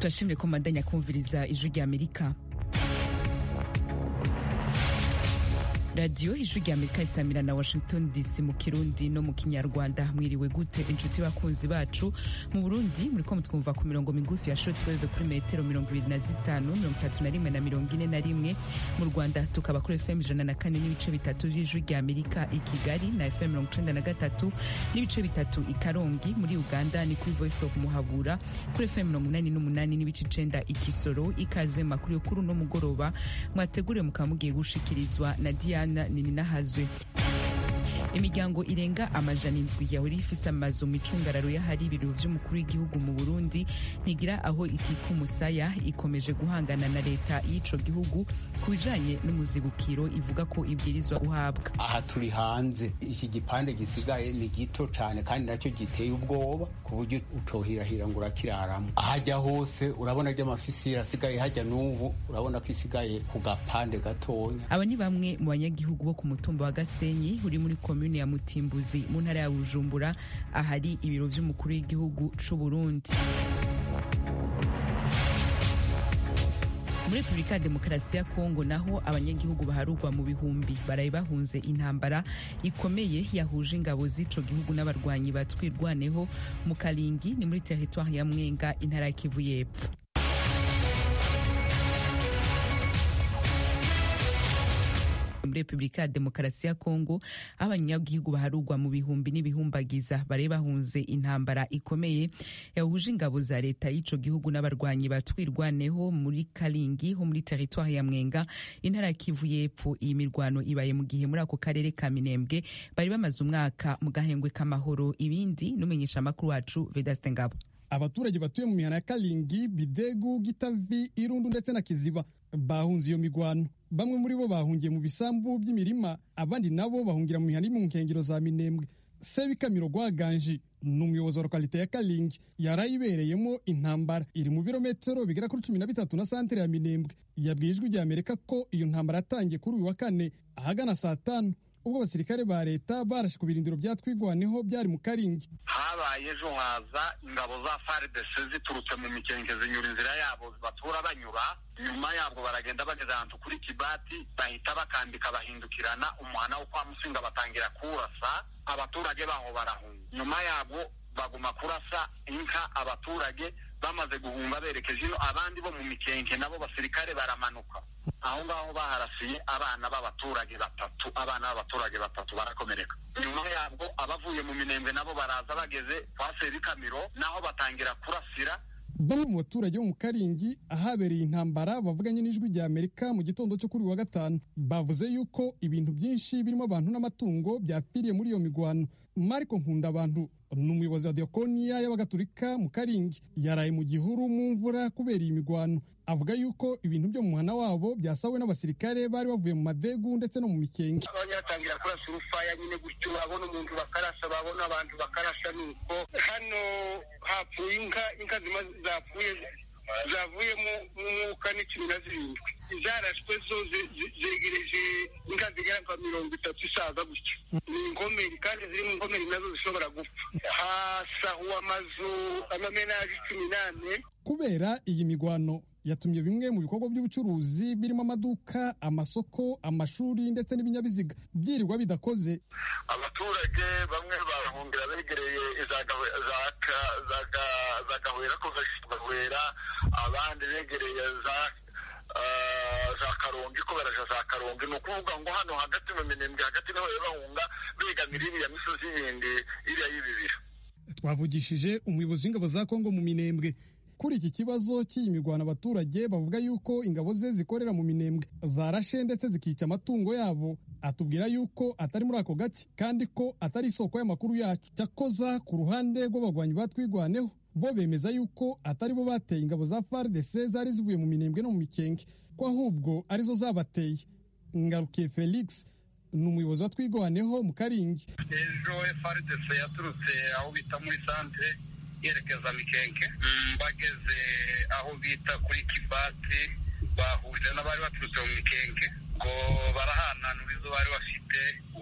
turashimire ko mubandanya kumviriza ijwi rya amerika radiyo ijwi rya amerika isamira na washington dc mu kirundi no mu kinyarwanda mwiriwe gute inshuti bakunzi bacu mu burundi muriko mutwumva ku mirongo migufi ya shortwave kuri metero mirongo ibiri na zitanu mirongo itatu na rimwe na mirongo ine na rimwe mu rwanda tukaba kuri fm ijana na kane n'ibice bitatu vy'ijwi rya amerika i kigali na fm mirongo icenda na gatatu n'ibice bitatu i karongi muri uganda ni kuri voice of muhabura kuri fm mirongo inani n'umunani n'ibice icenda i kisoro ikaze makuru yo kuri uno mugoroba mwateguriwe mukaba mugiye gushikirizwa na diana nininahazwe imiryango irenga amajana indwi yahora ifise amazu mu icungararo y'ahari ibiro vy'umukuru w'igihugu mu burundi ntigira aho ikika umusaya ikomeje guhangana na leta y'ico gihugu ku bijanye n'umuzibukiro ivuga ko ibwirizwa guhabwa aha turi hanze iki gipande gisigaye ni gito cane kandi nacyo giteye ubwoba ku buryo utohirahira ngo urakiraramo ahajya hose urabona ry'amafisiri asigaye hajya n'ubu urabona ko isigaye ku gapande gatonya aba ni bamwe mu banyagihugu bo ku mutumba wa gasenyi uri muri komune ya mutimbuzi mu ntara ya bujumbura ahari ibiro vy'umukuru w'igihugu c'u burundi muri repubulika ya demokarasi ya kongo naho abanyagihugu baharugwa mu bihumbi baraye bahunze intambara ikomeye yahuje ingabo z'ico gihugu n'abarwanyi batwirwaneho mu karingi ni muri teritwari ya mwenga intara ya kivu y'epfo muri repubulika ya demokarasi ya kongo aho abanyagihugu baharugwa mu bihumbi n'ibihumbagiza bari bahunze intambara ikomeye yahuje ingabo za leta y'ico gihugu n'abarwanyi batwirwaneho muri karingi ho muri teritwari ya mwenga intara ya kivu y'epfo iyi mirwano ibaye mu gihe muri ako karere ka minembwe bari bamaze umwaka mu gahengwe k'amahoro ibindi n'umenyesha amakuru wacu vedaste ngabo abaturage batuye mu mihana ya kalingi bidegu gitavi irundu ndetse na kiziba bahunze iyo migwano bamwe muri bo bahungiye mu bisambu by'imirima abandi nabo bahungira mu mihana iri mu nkengero za minembwe sebikamiro rwaganji ni umuyobozi wa lokalite ya kalingi yarayibereyemo intambara iri mu birometero bigera kuri cumi na bitatu na santere ya minembwe yabwiye ijwi rya amerika ko iyo ntambara yatangiye kuri uyu wa kane ahagana saa tanu ubwo abasirikare ba leta barashe ku birindiro bya twigwaneho byari mu karingi habaye ejo haza ingabo za faridese ziturutse mu mikenge zinyura inzira yabo batura banyura nyuma yabwo baragenda bageze ahantu kuri kibati bahita bakambika bahindukirana umuhana wo kwa musinga batangira kurasa abaturage baho barahunga nyuma yabwo baguma kurasa inka abaturage bamaze guhunga berekeje ino abandi bo mu mikenke nabo basirikare baramanuka aho ngaho baharasiye abana b'abaturage batatu abana b'abaturage batatu barakomereka nyuma yabwo abavuye mu minembwe nabo baraza bageze kwa sebikamiro naho batangira kurasira bamwe mu baturage bo mu karingi ahabereye intambara bavuganye n'ijwi rya amerika mu gitondo cyo kuri wa gatanu bavuze yuko ibintu byinshi birimo abantu n'amatungo byapfiriye muri iyo migwano mariko nkunda abantu ni umuyobozi wa diakoniya y'abagatulika mu karingi yaraye mu gihuru mu mvura kubera iyi migwano avuga yuko ibintu byo mu muhana wabo byasawe n'abasirikare bari bavuye mu madegu ndetse no mu mikenge abanyatangira kurasa urufaya nyine gutyo babona umuntu bakarasa babona abantu bakarasa nuko hano hapfuye inka inka zima zapfuye zavuyemo umwuka ni cumi na zirindwi zarashwe zo zegereje inka zigera nka mirongo itatu isaza gutyo ni inkomeri kandi ziri mu nkomeri nazo zishobora gupfa hasahuwe amazu amamenaje cumi n'ane kubera iyi migwano yatumye bimwe mu bikorwa by'ubucuruzi birimo amaduka amasoko amashuri ndetse n'ibinyabiziga byirirwa bidakoze abaturage bamwe barahungira begereye za gahwera kuva gahwera abandi begereye za za karongi ko baraja za karongi ni ukuvuga ngo hano hagati mu minembwe hagati niho bahunga begamira iriya misozi yindi iriya y'ibibira twavugishije umuyobozi w'ingabo za kongo mu minembwe kuri iki kibazo cy'iyi mirwano abaturage bavuga yuko ingabo ze zikorera mu minembwe zarashe ndetse zikica amatungo yabo atubwira yuko atari muri ako gace kandi ko atari isoko y'amakuru yacu cyakoza ku ruhande rw'abagwanyi batwigwaneho bo bemeza yuko atari bo bateye ingabo za FARDC zari zivuye mu minembwe no mu mikenge ko ahubwo arizo zabateye ngarukiye Felix ni umuyobozi wa twigwaneho mu karingi ejo FARDC yaturutse aho bita muri santere yerekeza mikenke bageze aho bita kuri kibati bahuje n'abari baturutse mu mikenke ngo barahananura izo bari bafite ngo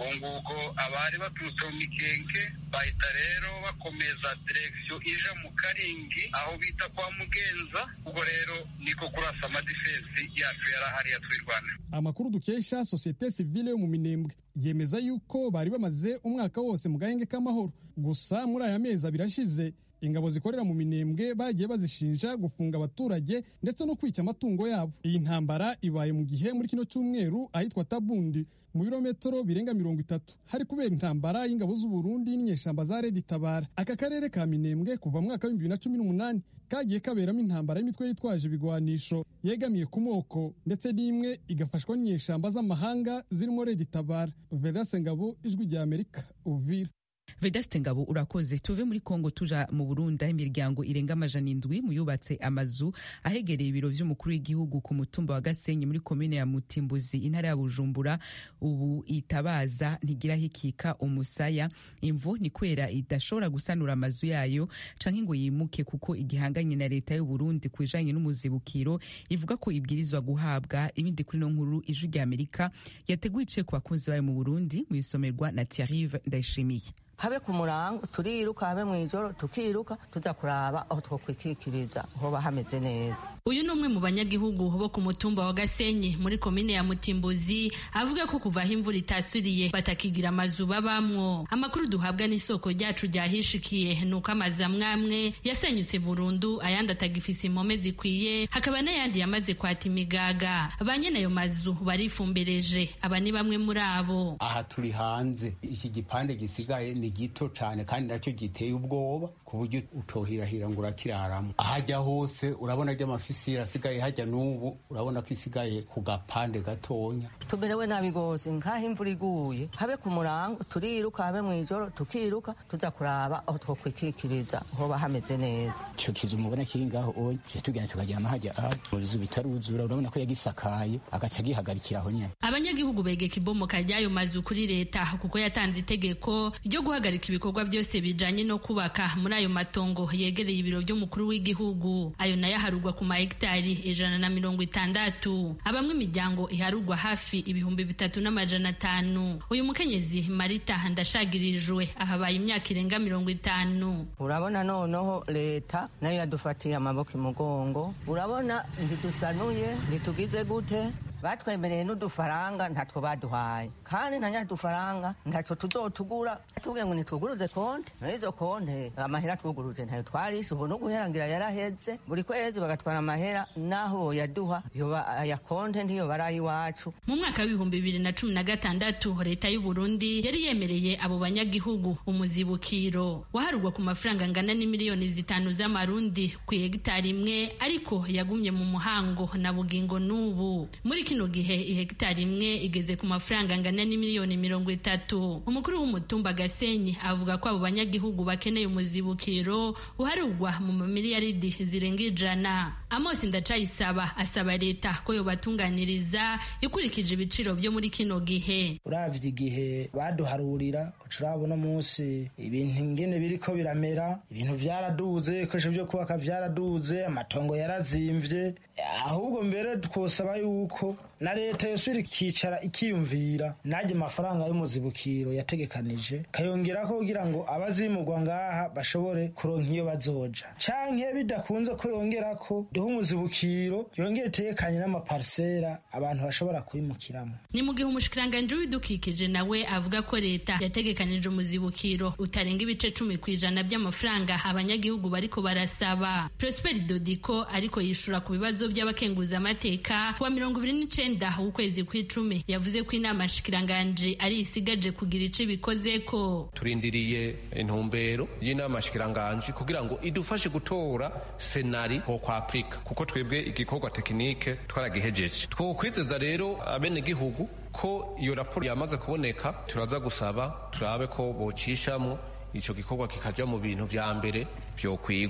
nguko abari baturutse mu mikenke bahita rero bakomeza direkisiyo ija mu karingi aho bita kwa mugenza ubwo rero niko kurasa amadifensi yacu yari ahari yatwirwana amakuru dukesha sosiyete sivile yo mu minembwe yemeza yuko bari bamaze umwaka wose mu gahenge k'amahoro gusa muri aya mezi abiri ashize ingabo zikorera mu minembwe bagiye bazishinja gufunga abaturage ndetse no kwica amatungo yabo iyi ntambara ibaye mu gihe muri kino cyumweru ahitwa tabundi mu birometero birenga mirongo itatu hari kubera intambara y'ingabo z'uburundi n'inyeshamba za redi tabara aka karere ka minembwe kuva mu mwaka w'ibihumbi bibiri na cumi n'umunani kagiye kaberamo intambara y'imitwe yitwaje ibigwanisho yegamiye ku moko ndetse n'imwe igafashwa n'inyeshamba z'amahanga zirimo redi tabara vedase ngabo ijwi rya amerika uvira vedaste ngabo urakoze tuve muri kongo tuja mu burundi aho imiryango irenga amajana indwi mu yubatse amazu ahegereye ibiro vy'umukuru w'igihugu ku mutumba wa gasenyi muri komine ya mutimbuzi intara ya bujumbura ubu itabaza ntigira hikika umusaya imvu ni kwera idashobora gusanura amazu yayo canke ngo yimuke kuko igihanganye na leta y'u Burundi ku bijanye n'umuzibukiro ivuga ko ibwirizwa guhabwa ibindi kuri no nkuru ijwi rya amerika yateguye iciye ku bakunzi bayo mu burundi mu isomerwa na Thierry Ndayishimiye habe ku murango turiruka habe mu ijoro tukiruka tuza kuraba aho twokwikikiriza hoba hameze neza uyu ni umwe mu banyagihugu bo ku mutumba wa gasenyi muri komine ya mutimbuzi avuga ko kuva aho imvura itasuriye batakigira amazu babamwo amakuru duhabwa n'isoko ryacu ryahishikiye ni uko amazu amwe amwe yasenyutse burundu ayandi atagifise impome zikwiye hakaba n'ayandi yamaze kwata imigaga ba nyene ayo mazu barifumbereje aba ni bamwe muri abo aha turi hanze iki gipande gisigaye ni gito cyane kandi nacyo giteye ubwoba ku buryo utohirahira ngo urakiraramo ahajya hose urabona ry'amafisira asigaye hajya n'ubu urabona ko isigaye ku gapande gatonya tumerewe nabi gose nk'aho imvura iguye habe ku murango turiruka habe mu ijoro tukiruka tuza kuraba aho twokwikikiriza hoba hameze neza ico kizu mubona kiri ngaho oye tuje tugenda tukaryama hajya aho mu bizu bitaruzura urabona ko yagisakaye agaca gihagarikira aho nyene abanyagihugu begeka ibomoka ry'ayo mazu kuri leta kuko yatanze itegeko ryo guhagarika ibikorwa byose bijanye no kubaka muri ayo matongo yegereye ibiro by'umukuru w'igihugu ayo nayo aharugwa ku mahegitari ijana na mirongo itandatu abamwe imiryango iharugwa hafi ibihumbi bitatu n'amajana atanu uyu mukenyezi marita ndashagirijwe ahabaye imyaka irenga mirongo itanu urabona noneho leta nayo yadufatiye amaboko imugongo urabona ntidusanuye ntitugize gute batwemereye n'udufaranga ntatwo baduhaye kandi na nyadufaranga ntacyo tuzotugura tubwiye ngo nitwuguruze konte n'izo konte amahera twuguruze ntayo twarise ubu no guherangira yaraheze buri kwezi bagatwara amahera n'aho yaduha aya konte ntiyo bari iwacu mu mwaka w'ibihumbi bibiri na cumi na gatandatu leta y'u Burundi yari yemereye abo banyagihugu umuzibukiro waharugwa ku mafaranga angana n'imiliyoni zitanu z'amarundi ku hegitari imwe ariko yagumye mu muhango na bugingo n'ubu muri kino gihe ihegitari imwe igeze ku mafaranga angana n'imiliyoni mirongo itatu umukuru w'umutumba gasenyi avuga ko abo banyagihugu bakeneye umuzibukiro uharugwa mu mamiliyaridi zirenga ijana amosi ndacayisaba asaba leta ko yobatunganiriza ikurikije ibiciro byo muri kino gihe uravye igihe baduharurira urabona munsi ibintu ingene biriko biramera ibintu vyaraduze ibikoresho vyo kubaka vyaraduze amatongo yarazimvye ahubwo mbere twosaba yuko na leta yosubira ikicara ikiyumvira najye amafaranga y'umuzibukiro yategekanije kayongerako kugira ngo abazimurwa ngaha bashobore kuronka iyo bazoja canke bidakunze ko yongerako duhe umuzibukiro yongere itegekanye n'amaparisera abantu bashobora kwimukiramo ni mu gihe umushikiranganji w'ibidukikije nawe avuga ko leta yategekanije umuzibukiro utarenga ibice cumi ku ijana by'amafaranga abanyagihugu bariko barasaba prosper dodiko ariko yishura ku bibazo by'abakenguzamateka kuwa mirongo ibiri n'icenda w'ukwezi kw'icumi yavuze ko inama nshikiranganji ari isigaje kugira ico ibikozeko turindiriye intumbero y'inama nshikiranganji kugira ngo idufashe gutora senari ho kwa afurika kuko twebwe igikorwa tekinike twaragihejeje twokwizeza rero abenegihugu ko iyo raporo yamaze kuboneka turaza gusaba turabe ko bocishamwo ico gikorwa kikaja mu bintu vya mbere vyokwigwa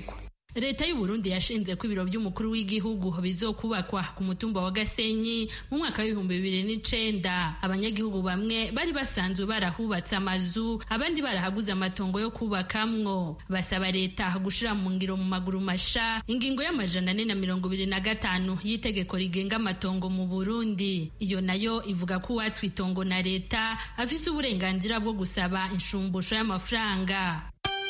leta y'u Burundi yashinze ko ibiro by'umukuru w'igihugu bizokubakwa ku mutumba wa Gasenyi mu mwaka w'ibihumbi bibiri n'icenda abanyagihugu bamwe bari basanzwe barahubatse amazu abandi barahaguze amatongo yo kubakamwo basaba leta gushira mu ngiro mu maguru masha ingingo y'amajana ane na mirongo ibiri na gatanu y'itegeko rigenga amatongo mu Burundi iyo nayo ivuga ko uwatswe itongo na leta afise uburenganzira bwo gusaba inshumbusho y'amafaranga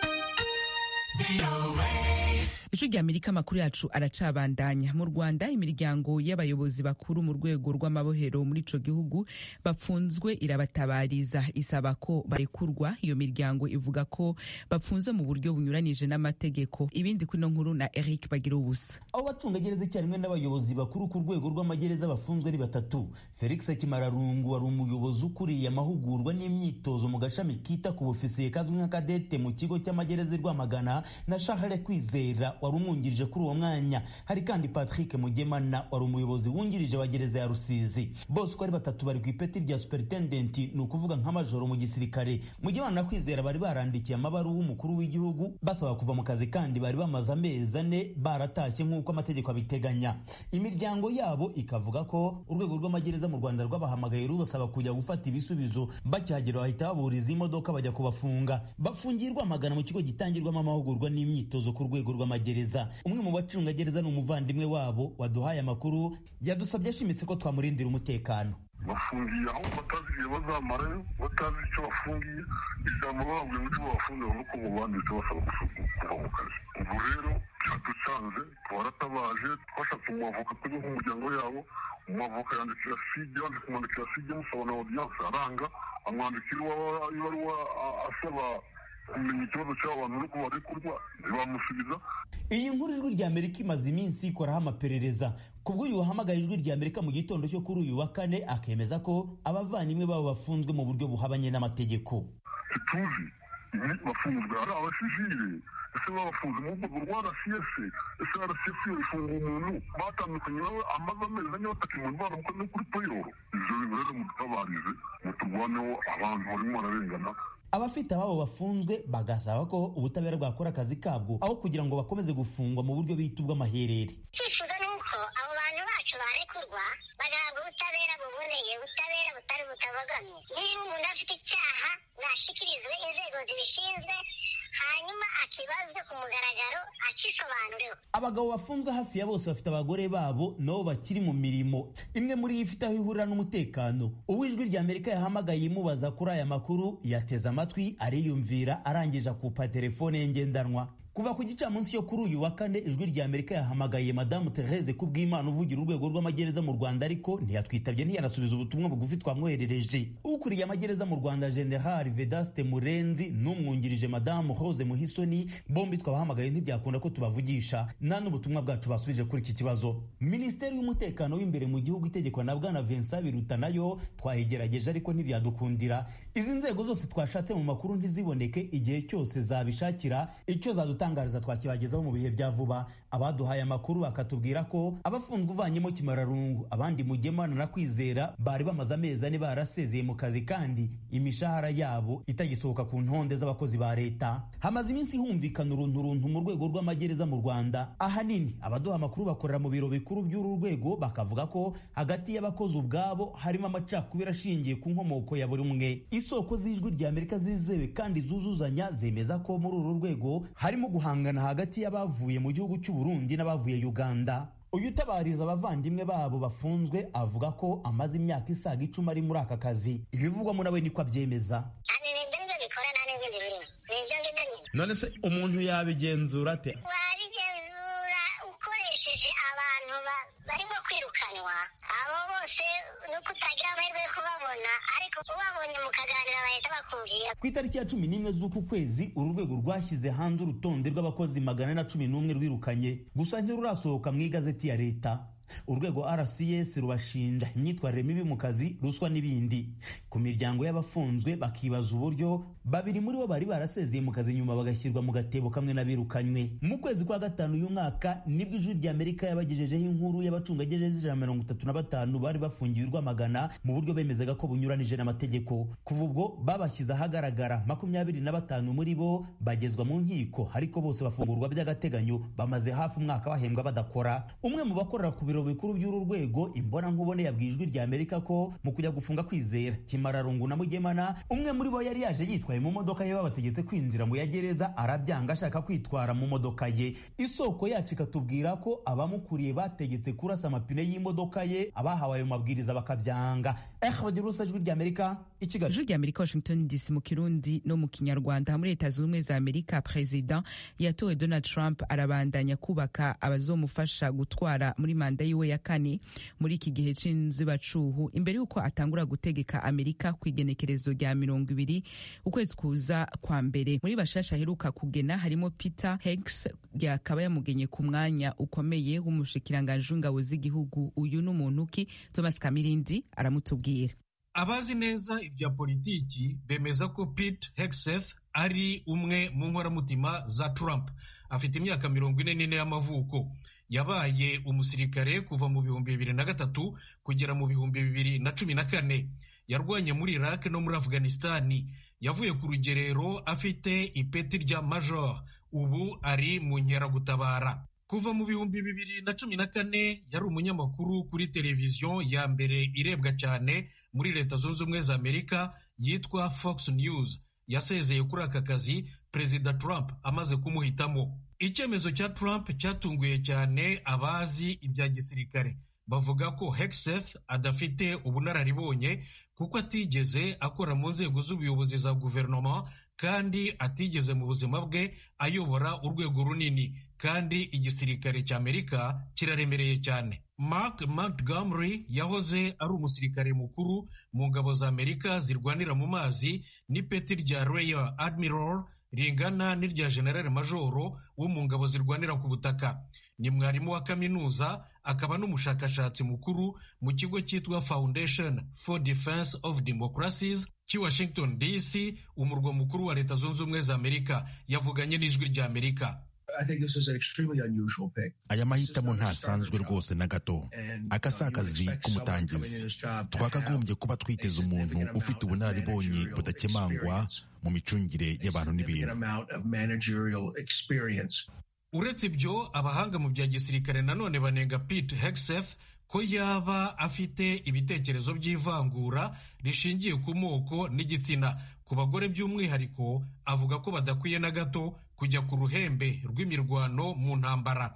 ijwi rya amerika amakuru yacu aracabandanya mu rwanda imiryango y'abayobozi bakuru mu rwego rw'amabohero muri ico gihugu bapfunzwe irabatabariza isaba ko barekurwa iyo miryango ivuga ko bapfunzwe mu buryo bunyuranije n'amategeko ibindi kuri ino nkuru na eric bagira ubusa abo bacungagereza icyarimwe n'abayobozi bakuru ku rwego rw'amagereza bafunzwe ari batatu felix kimararungu wari umuyobozi ukuriye amahugurwa n'imyitozo mu gashami kita ku bufisiye kazwi nka kadete mu kigo cy'amagereza i rwamagana na charles kwizera wari umwungirije kuri uwo mwanya hari kandi patrick mugemana wari umuyobozi wungirije wa gereza ya rusizi bose uko ari batatu bari ku ipeti rya superintendenti ni ukuvuga nk'amajoro mu gisirikare mugemana na kwizera bari barandikiye amabaruwa umukuru w'igihugu basaba kuva mu kazi kandi bari bamaze amezi ane baratashye nk'uko amategeko abiteganya imiryango yabo ikavuga ko urwego rw'amagereza mu rwanda rwabahamagaye rubasaba kujya gufata ibisubizo bakihagera bahita baburiza imodoka bajya kubafunga bafungirwa amagana mu kigo gitangirwamo amahugurwa n'imyitozo ku rwego rw'amagereza umwe mu bacungagereza ni umuvandimwe wabo waduhaye amakuru yadusabye ashimitse ko twamurindira umutekano bafungiye aho batazi igihe bazamarayo batazi icyo bafungiye ijambo bababwiye ngo icyo bafungiye nuko mu banditse basaba kuva mu kazi ubwo rero byaducanze twaratabaje twashatse umwavoka tujya nk'umuryango yabo umwavoka yandikira side yandika kumwandikira side musaba na audience aranga amwandikira ibaruwa asaba kumenya ikibazo cy'abantu ariko barekurwa ntibamusubiza iyi nkuru ijwi rya amerika imaze iminsi ikoraho amaperereza kubwo uyu wahamagaye ijwi rya amerika mu gitondo cyo kuri uyu wa kane akemeza ko abavandimwe babo bafunzwe mu buryo buhabanye n'amategeko ntituzi bafunzwe ari abasivile ese babafunze mu rwego rwa rcs ese rcs ifunga umuntu batandukanye nawe amaze amezi ane batakimwe baramukoze kuri payoro ivyo bintu rero mudutabarize muturwaneho abantu barimo bararengana abafite ababo bafunzwe bagasaba ko ubutabera bwakora akazi kabwo aho kugira ngo bakomeze gufungwa mu buryo bita ubw'amaherere icyifuzo ni uko abo bantu bacu barekurwa bagahabwa ubutabera buboneye ubutabera butari butabogamye niba umuntu afite icyaha nashyikirizwe inzego zibishinzwe hanyuma akibazwe ku mugaragaro akisobanureho abagabo bafunzwe hafi ya bose bafite abagore babo nabo bakiri mu mirimo imwe muri yo ifite aho ihurira n'umutekano uw'ijwi rya amerika yahamagaye imubaza kuri aya makuru yateze amatwi ariyumvira arangije akupa telefone ye ngendanwa kuva ku gicamunsi yo kuri uyu wa kane ijwi rya amerika yahamagaye madamu therese kubw'imana uvugira urwego rw'amagereza mu rwanda ariko ntiyatwitabye ntiyanasubiza ubutumwa bugufi twamwoherereje ukuriye amagereza mu rwanda general vedaste murenzi n'umwungirije madamu rose muhisoni bombi twabahamagaye ntibyakunda ko tubavugisha nta n'ubutumwa bwacu basubije kuri iki kibazo minisiteri y'umutekano w'imbere mu gihugu itegekwa na bwana vincent biruta nayo twayigerageje ariko ntibyadukundira izi nzego zose twashatse mu makuru ntiziboneke igihe cyose zabishakira icyo zadutangariza twakibagezaho mu bihe bya vuba abaduhaye amakuru bakatubwira ko abafunzwe uvanyemo kimararungu abandi mugemana na kwizera bari bamaze amezi ane barasezeye mu kazi kandi imishahara yabo itagisohoka ku ntonde z'abakozi ba leta hamaze iminsi humvikana urunturuntu mu rwego rw'amagereza mu rwanda ahanini abaduha amakuru bakorera mu biro bikuru by'uru rwego bakavuga ko hagati y'abakozi ubwabo harimo amacakubiri ashingiye ku nkomoko ya buri umwe isoko z'ijwi rya amerika zizewe kandi zuzuzanya zemeza ko muri uru rwego harimo guhangana hagati y'abavuye mu gihugu cy'u Burundi n'abavuye Uganda uyu utabariza abavandimwe babo bafunzwe avuga ko amaze imyaka isaga icumi ari muri aka kazi ibivugwamo nawe niko abyemeza none se umuntu yabigenzura ate wabigenzura ukoresheje abantu barimo kwirukanwa abo bose nuko utagira amahirwe yo kubabona ariko ubabonye mukaganira bahita bakubwira ku itariki ya cumi n'imwe z'uku kwezi uru rwego rwashyize hanze urutonde rw'abakozi magana na cumi n'umwe rwirukanye gusa ntirurasohoka mu igazeti ya leta urwego rcs rubashinja imyitwarire mibi mu kazi ruswa n'ibindi ku miryango y'abafunzwe bakibaza uburyo babiri muri bo bari barasezeye mu kazi nyuma bagashyirwa mu gatebo kamwe n'abirukanywe mu kwezi kwa gatanu uyu mwaka nibwo ijwi rya amerika yabagejejeho inkuru y'abacungagereza ijana na mirongo itatu na batanu bari bafungiwe rwamagana mu buryo bemezaga ko bunyuranije n'amategeko kuva ubwo babashyize ahagaragara makumyabiri na batanu muri bo bagezwa mu nkiko ariko bose bafungurwa by'agateganyo bamaze hafi umwaka bahembwa badakora umwe mu bakorera ku biro bikuru by'uru rwego imbonankubone yabwiye ijwi rya amerika ko mu kujya gufunga kwizera kimararungu na mugemana umwe muri bo yari yaje yitwaye mu modoka ye babategetse kwinjira mu ya gereza arabyanga ashaka kwitwara mu modoka ye isoko yacu ikatubwira ko abamukuriye bategetse kurasa amapine y'imodoka ye abahawe ayo mabwiriza bakabyanga eh bagira urusa ijwi rya amerika i kigali ijwi rya amerika washington dc mu kirundi no mu kinyarwanda muri leta zunze ubumwe za amerika perezida yatowe donald trump arabandanya kubaka abazomufasha gutwara muri manda yiwe ya kane muri iki gihe c'inzibacuhu imbere y'uko atangura gutegeka amerika ku igenekerezo rya mirongo ibiri ukwezi kuza kwa mbere muri bashasha aheruka kugena harimo peter hegs yakaba yamugenye ku mwanya ukomeye w'umushikiranganji w'ingabo z'igihugu uyu n'umuntu ki thomas kamirindi aramutubwira abazi neza ibya politiki bemeza ko pete hegseth ari umwe mu nkoramutima za trump afite imyaka mirongo ine n'ine y'amavuko yabaye umusirikare kuva mu bihumbi bibiri na gatatu kugera mu bihumbi bibiri na cumi na kane yarwanye muri iraq no muri afghanistani yavuye ku rugerero afite ipeti rya major ubu ari mu nkeragutabara kuva mu bihumbi bibiri na cumi na kane yari umunyamakuru kuri televiziyo ya mbere irebwa cyane muri leta zunze ubumwe za amerika yitwa fox news yasezeye kuri aka kazi perezida trump amaze kumuhitamo icyemezo cya trump cyatunguye cyane abazi ibya gisirikare bavuga ko hegseth adafite ubunararibonye kuko atigeze akora mu nzego z'ubuyobozi za guverinoma kandi atigeze mu buzima bwe ayobora urwego runini kandi igisirikare cy'amerika kiraremereye cyane mark montgomery yahoze ari umusirikare mukuru mu ngabo za amerika zirwanira mu mazi n'ipeti rya rear admiral ringana n'irya general majoro wo mu ngabo zirwanira ku butaka ni mwarimu wa kaminuza akaba n'umushakashatsi mukuru mu kigo cyitwa foundation for defense of democracies cy'i washington dc umurwa mukuru wa leta zunze ubumwe za amerika yavuganye n'ijwi rya amerika aya mahitamo ntasanzwe rwose na gato aka si akazi k'umutangizi twakagombye kuba twiteze umuntu ufite ubunararibonye budakemangwa mu micungire y'abantu n'ibintu uretse ibyo abahanga mu bya gisirikare nanone banenga pete hegseth ko yaba afite ibitekerezo by'ivangura rishingiye ku moko n'igitsina ku bagore by'umwihariko avuga ko badakwiye na gato kujya ku ruhembe rw'imirwano mu ntambara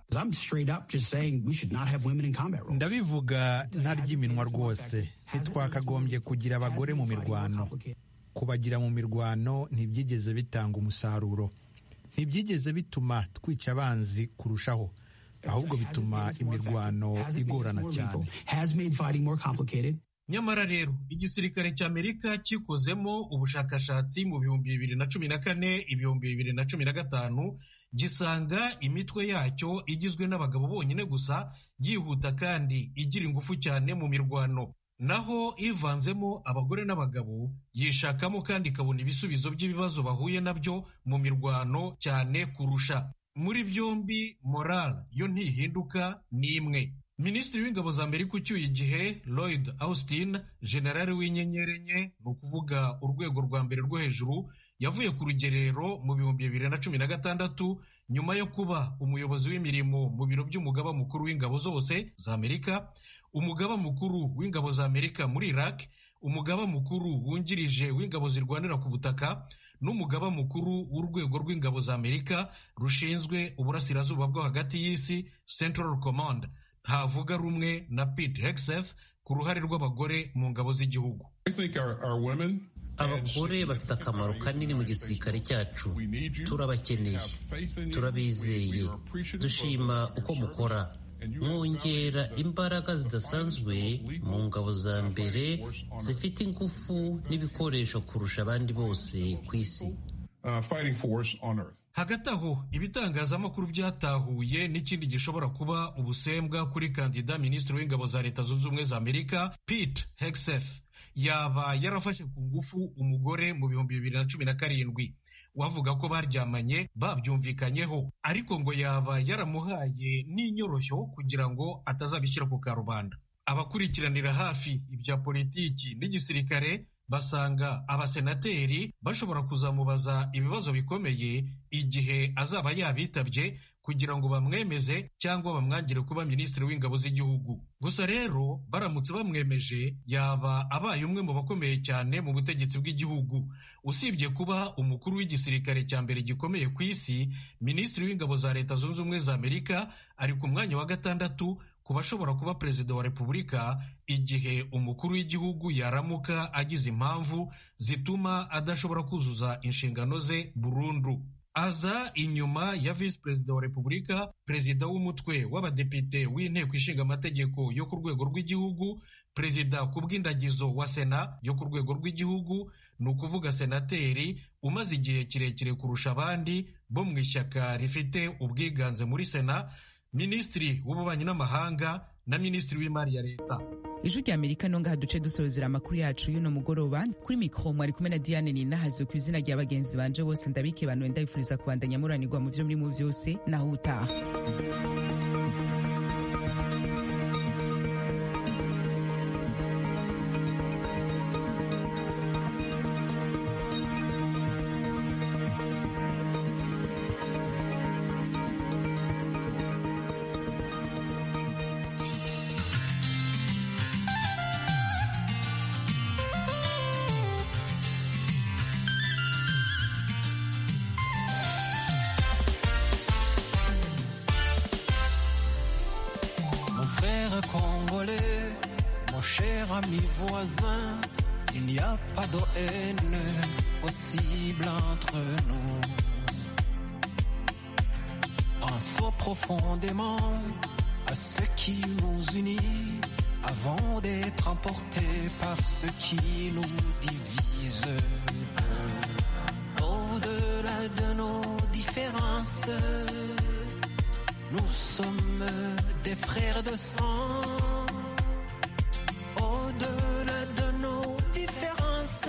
ndabivuga ntaryiminwa rwose ntitwakagombye kugira abagore mu mirwano kubagira mu mirwano ntibyigeze bitanga umusaruro ntibyigeze bituma twica abanzi kurushaho ahubwo bituma imirwano igorana cyane nyamara rero igisirikare cy'amerika kikozemo ubushakashatsi mu bihumbi bibiri na cumi na kane ibihumbi bibiri na cumi na gatanu gisanga imitwe yacyo igizwe n'abagabo bonyine gusa yihuta kandi igira ingufu cyane mu mirwano naho ivanzemo abagore n'abagabo yishakamo kandi ikabona ibisubizo by'ibibazo bahuye nabyo mu mirwano cyane kurusha muri byombi moral yo ntihinduka ni imwe minisitiri w'ingabo za amerika ucyuye igihe lloyd austin generali w'inyenyeri enye ni ukuvuga urwego rwa mbere rwo hejuru yavuye ku rugerero mu bihumbi bibiri na cumi na gatandatu nyuma yo kuba umuyobozi w'imirimo mu biro by'umugaba mukuru w'ingabo zose za amerika umugaba mukuru w'ingabo za amerika muri iraq umugaba mukuru wungirije w'ingabo zirwanira ku butaka n'umugaba mukuru w'urwego rw'ingabo za amerika rushinzwe uburasirazuba bwo hagati y'isi central command ntavuga rumwe na pete hegseth ku ruhare rw'abagore mu ngabo z'igihugu abagore bafite akamaro kanini mu gisirikare cyacu turabakeneye turabizeye dushima uko mukora mwongera imbaraga zidasanzwe mu ngabo za mbere zifite ingufu n'ibikoresho kurusha abandi bose ku isi uh, fighting force on earth. hagati aho ibitangazamakuru byatahuye n'ikindi gishobora kuba ubusembwa kuri kandida minisitiri w'ingabo za leta zunze ubumwe za amerika pete hegseth yaba yarafashe ku ngufu umugore mu bihumbi bibiri na cumi na karindwi wavuga ko baryamanye babyumvikanyeho ariko ngo yaba yaramuhaye n'inyoroshyo kugira ngo atazabishyira ku karubanda abakurikiranira hafi ibya politiki n'igisirikare basanga abasenateri bashobora kuzamubaza ibibazo bikomeye igihe azaba yabitabye kugira ngo bamwemeze cyangwa bamwangire kuba minisitiri w'ingabo z'igihugu gusa rero baramutse bamwemeje yaba abaye umwe mu bakomeye cyane mu butegetsi bw'igihugu usibye kuba umukuru w'igisirikare cya mbere gikomeye ku isi minisitiri w'ingabo za leta zunze ubumwe za amerika ari ku mwanya wa gatandatu ku bashobora kuba perezida wa repubulika igihe umukuru w'igihugu yaramuka agize impamvu zituma adashobora kuzuza inshingano ze burundu aza inyuma ya visi perezida wa repubulika perezida w'umutwe w'abadepite w'inteko ishinga amategeko yo ku rwego rw'igihugu perezida ku bw'indagizo wa sena yo ku rwego rw'igihugu ni ukuvuga senateri umaze igihe kirekire kurusha abandi bo mu ishyaka rifite ubwiganze muri sena minisitiri w'ububanyi n'amahanga na minisitiri w'imari ya leta ijwi rya amerika no ngaha duce dusorezera amakuru yacu y'uno mugoroba kuri mikoro mwari kumwe na diane ninahazwe ku izina rya bagenzi banje bose ndabike bantu ndabifuriza kubandanya muranirwa mu byo murimo byose naho utaha congolais, mon cher ami voisin, il n'y a pas de haine possible entre nous. Pensons profondément à ce qui nous unit avant d'être emportés par ce qui nous divise. Au-delà de nos différences, nous sommes des frères de sang. Au-delà de nos différences,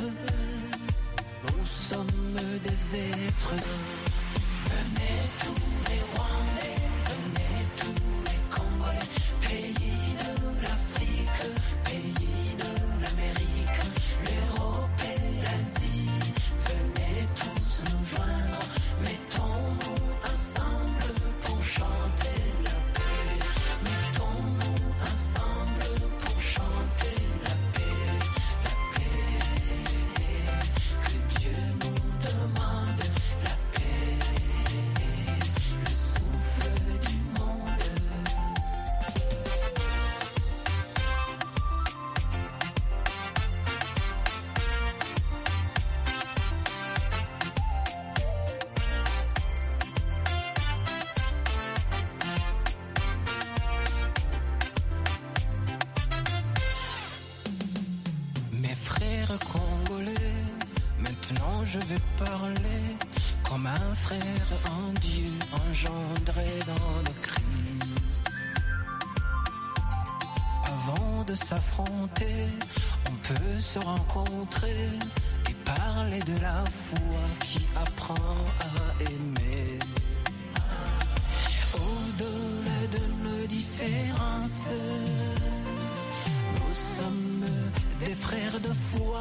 nous sommes des êtres. Venez tous les Rwandais, venez tous les Congolais, pays de l'Afrique, pays de l'Amérique, l'Europe et l'Asie. Venez tous nous joindre, mettons-nous ensemble pour chanter la paix. Mettons-nous ensemble pour chanter la paix, la paix. Que Dieu nous demande la paix, le souffle du monde. Mes frères congolais, maintenant je vais parler comme un frère en Dieu engendré dans le Christ. Avant de s'affronter, on peut se rencontrer et parler de la foi qui apprend à aimer. Au-delà de nos différences, nous sommes des frères de foi.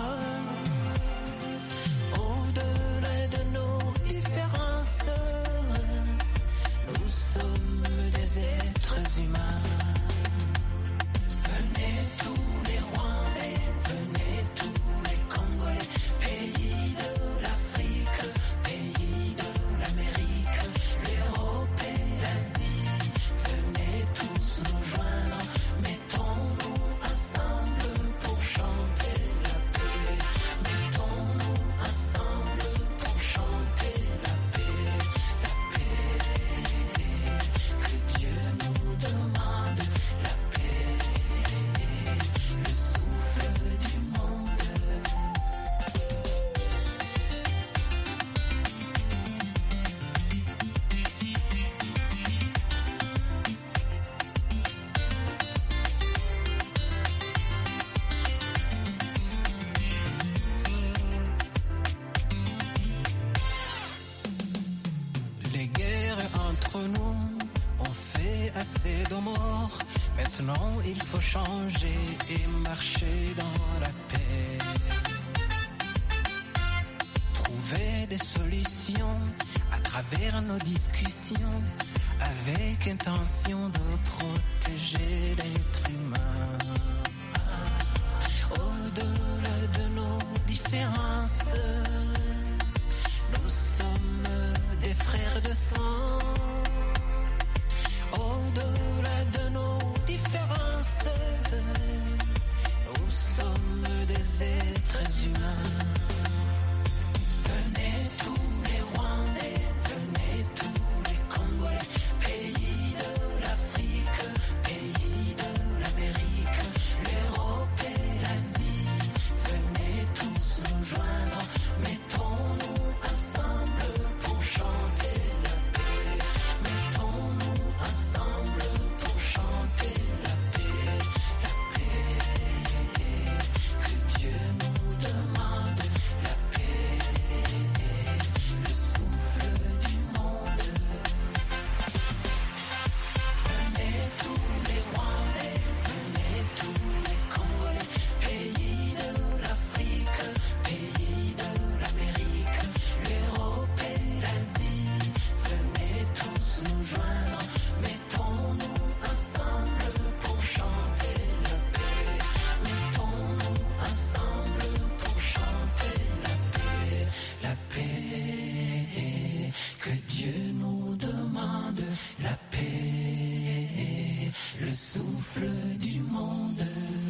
Au-delà de nos différences, nous sommes des êtres humains. Venez tous les Rwandais, venez tous les Congolais, pays de l'Afrique, pays de l'Amérique, l'Europe et l'Asie. Venez tous nous joindre, mettons-nous ensemble pour chanter la paix. Maintenant, il faut changer et marcher dans la paix. Trouver des solutions à travers nos discussions avec intention de protéger l'être humain. Au-delà de nos différences, nous sommes des frères de sang. Au-delà de nos différences, nous sommes des êtres humains. Venez tous les Rwandais, venez tous les Congolais, pays de l'Afrique, pays de l'Amérique, l'Europe et l'Asie. Venez tous nous joindre, mettons-nous ensemble pour chanter la paix. Mettons-nous ensemble pour chanter la paix, la paix. Que Dieu nous demande la paix, le souffle du monde. Venez tous les Rwandais, venez tous les Congolais, pays de l'Afrique, pays de l'Amérique, l'Europe et l'Asie. Venez tous nous joindre, mettons-nous ensemble pour chanter la paix. Mettons-nous ensemble pour chanter la paix, la paix. Que Dieu nous demande la paix, le souffle du monde.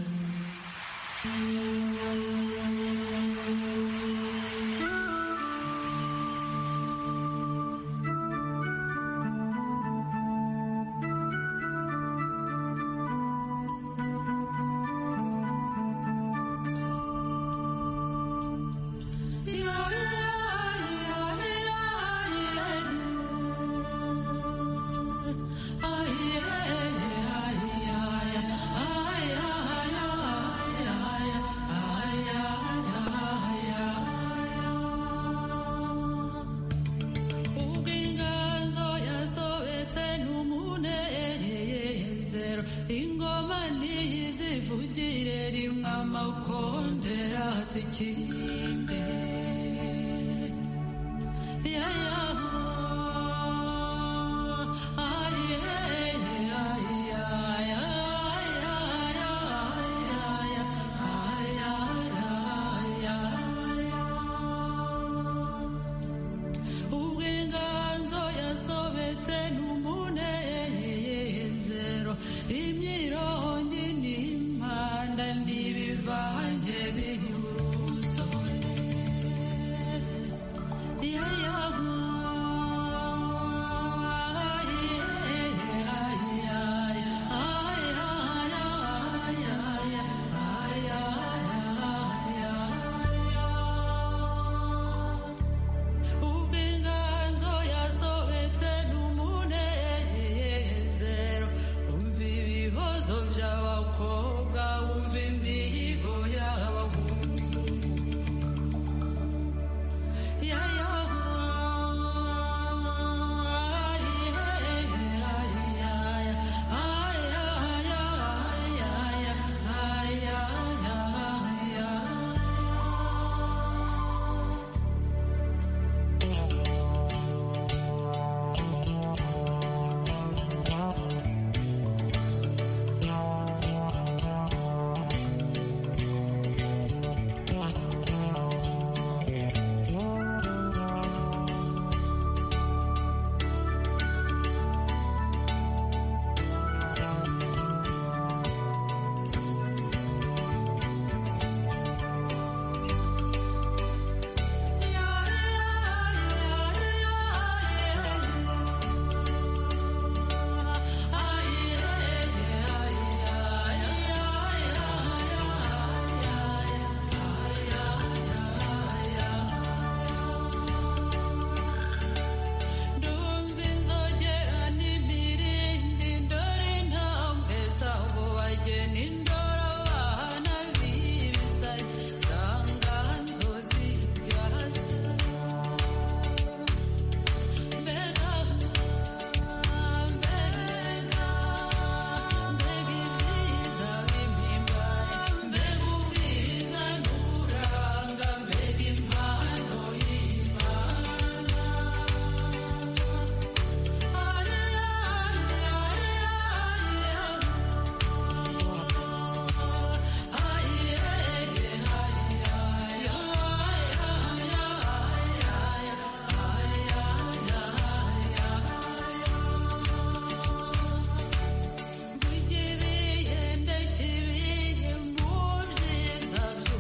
ubwo inganzo yasobetse n'umunezero ingoma ntiyizivugire rimwe amakondera zikimbe Yeah,